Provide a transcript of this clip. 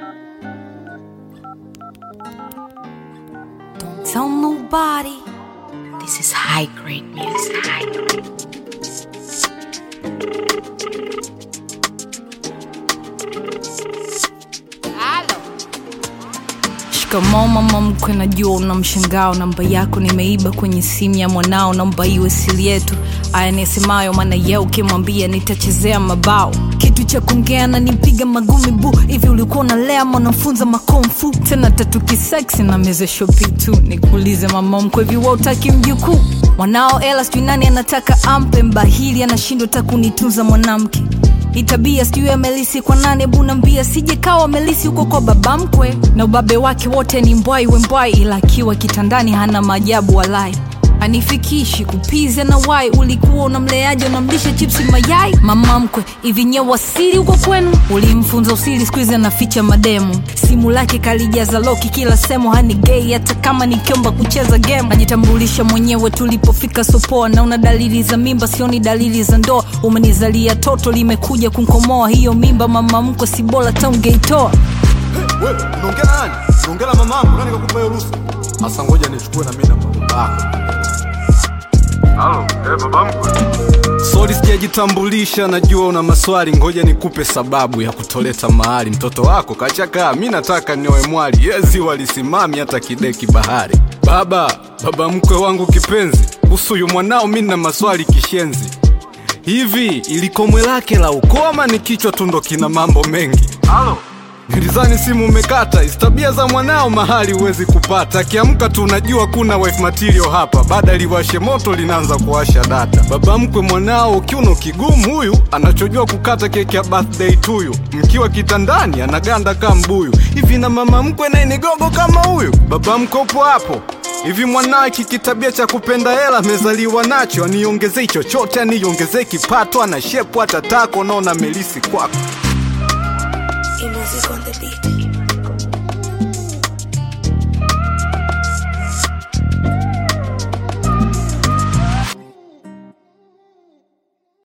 Don't tell nobody. This is high grade music. High grade. Shikamoo mama mkwe, najua una mshangao. Namba yako nimeiba kwenye simu ya mwanao, naomba iwe siri yetu. Aya nisemayo, maana ye ukimwambia nitachezea mabao. Kitu cha kuongea na nipiga magumi bu hivi, ulikuwa unalea mwanafunza makomfu tena tatu kiseksi na meze shopi tu. Nikuulize mama mkwe, hivi wewe utaki mjukuu mwanao? Ela sijui nani anataka ampe, mbahili anashindwa takunitunza mwanamke hii tabia sijui amelisi kwa nane bunambia sije kawa amelisi huko kwa baba mkwe na ubabe wake wote ni mbwai wembwai ila akiwa kitandani hana maajabu walai anifikishi kupiza na wai ulikuwa unamleaje unamlisha chipsi mayai mama mkwe hivi nye wasili huko kwenu ulimfunza usili skuizi anaficha mademu simu lake kalijaza loki kila semo hani gei hata kama nikiomba kucheza game najitambulisha mwenyewe tulipofika sopoa naona dalili za mimba sioni dalili za ndoa umenizalia toto limekuja kunkomoa hiyo mimba mama mkwe si bora taungeitoa Wewe unaongea na nani? Unaongea na mamangu, nani kakupa hiyo ruhusa? Sasa ngoja nichukue na mimi namba yako. Halo, eh, baba mkwe. Sorry sijajitambulisha, najua una maswali, ngoja nikupe sababu ya kutoleta mahali. Mtoto wako kachakaa, mi nataka nioe mwali, yezi walisimami hata kideki bahari. Baba, baba mkwe wangu kipenzi, kuhusu huyu mwanao mi na maswali kishenzi. Hivi ilikomwe lake la ukoo ama ni kichwa tu ndo kina mambo mengi? Halo. Nilizani simu umekata, istabia za mwanao mahali huwezi kupata. Akiamka tu unajua kuna wife material hapa, baada liwashe moto linaanza kuwasha data. Baba mkwe mwanao kiuno kigumu huyu, anachojua kukata keki ya birthday tuyu. Mkiwa kitandani anaganda kama mbuyu. Hivi na mama mkwe naye ni gogo kama huyu? Baba mkwe upo hapo? Hivi mwanawe kikitabia cha kupenda hela amezaliwa nacho, aniongezei chochote, aniongezei kipato, ana shepu hata tako, naona melisi kwako E music on the beat.